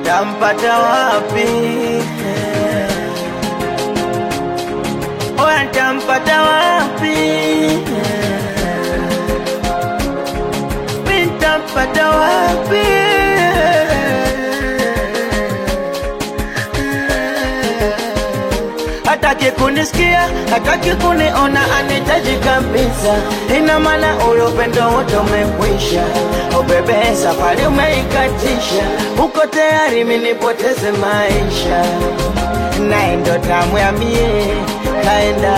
tampata wapi? Oya, tampata wapi? Mi tampata wapi? hataki kunisikia, hataki kuniona, anitaji kabisa. Ina maana ule upendo wote umekwisha. Oh bebe, safari umeikatisha, uko tayari mimi nipoteze maisha, naye ndo tamu ya mie kaenda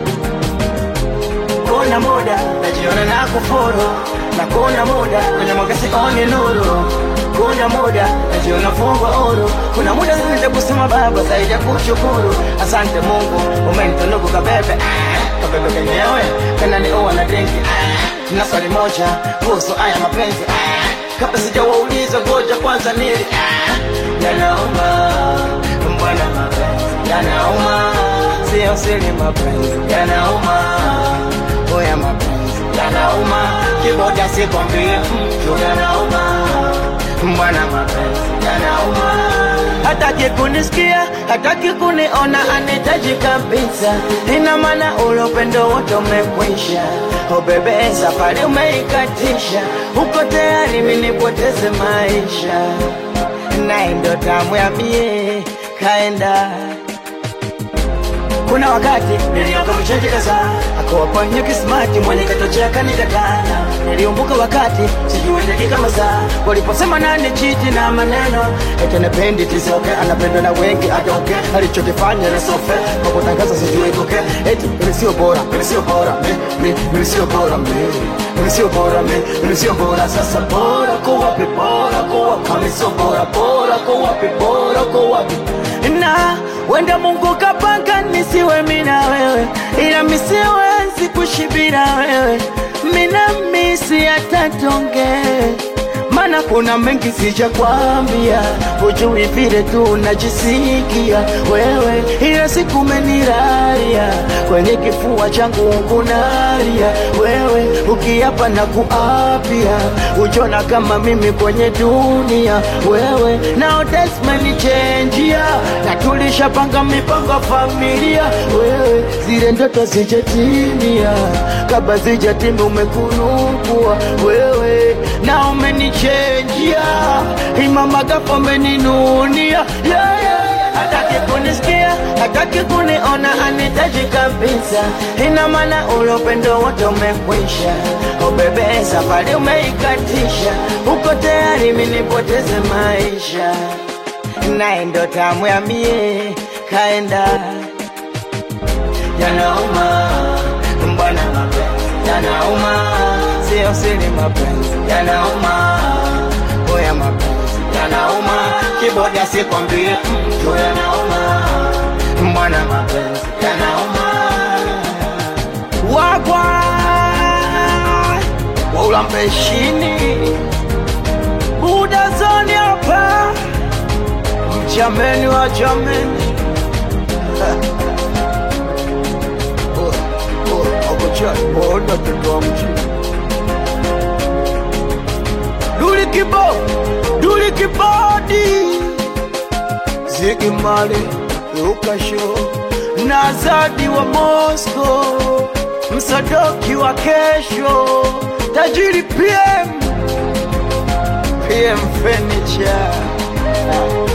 kuna muda najiona na kufuru na kuna muda kwenye mwanga sioni nuru kuna muda najiona fungwa huru kuna muda zaidi kusema baba zaidi ya kushukuru asante mungu umenitunuku kabebe ah, kabebe kenyewe kana ni uwa na drinki ah, na swali moja kuhusu haya mapenzi ah, kabla sijawauliza ngoja kwanza nili ah, yanauma mbwana mapenzi yanauma sio siri mapenzi yanauma oya mapenzi yanauma kiboda sikwambie mtu yanauma mbwana mapenzi yanauma hataki kunisikia hataki kuniona anitaji kabisa ina maana ule upendo wote umekwisha o bebe safari umeikatisha uko tayari mimi nipoteze maisha naye ndo tamu ya mie kaenda kuna wakati nilioka mcheji kadhaa akawaponya kismati mwenye katochea kanikataa niliumbuka wakati sijui dakika masaa waliposema nani chiti na maneno ete napendi tisoke anapendwa na wengi atoke alichokifanya na sofe kwa kutangaza sijui koke eti mimi sio bora mimi sio bora mi mi mimi sio bora mi mimi sio bora mi mimi sio bora sasa bora kwa wapi bora kwa wapi kama sio bora bora kwa wapi bora kwa wapi na wenda Mungu kapanga nisiwe mina wewe, ila misiwezi kushibira wewe, mina misi atatonge mana kuna mengi sija kwambia, hujui vile tu najisikia wewe, ila siku umeniraria kwenye kifua changu kunaria wewe, ukiapa na kuapia, ujona kama mimi kwenye dunia wewe, nao desmenichenjia na tulishapanga mipango familia wewe, zile ndoto zijatimia, kabla zijatimia umekunukua wewe na umenichenjia imamagapo umeninunia yeah, yeah, yeah. hataki kunisikia hataki kuniona anitaji kabisa ina maana ule upendo wote umekwisha ubebe safari umeikatisha uko tayari mimi nipoteze maisha naye ndo tamu ya mie kaenda yanauma mbwana mapenzi yanauma sio siri mapenzi yanauma oya mapenzi yanauma kiboda sikwambie mtu yanauma mbwana mapenzi yanauma wagwa waulambeshini udazoni hapa mjameni wa jameni Ona mtoto wa mjini Duli kibo, duli kibodi Ziggy Marley, Luka Show na Zadi wa Moscow, msadoki wa kesho, tajiri PM, PM Furniture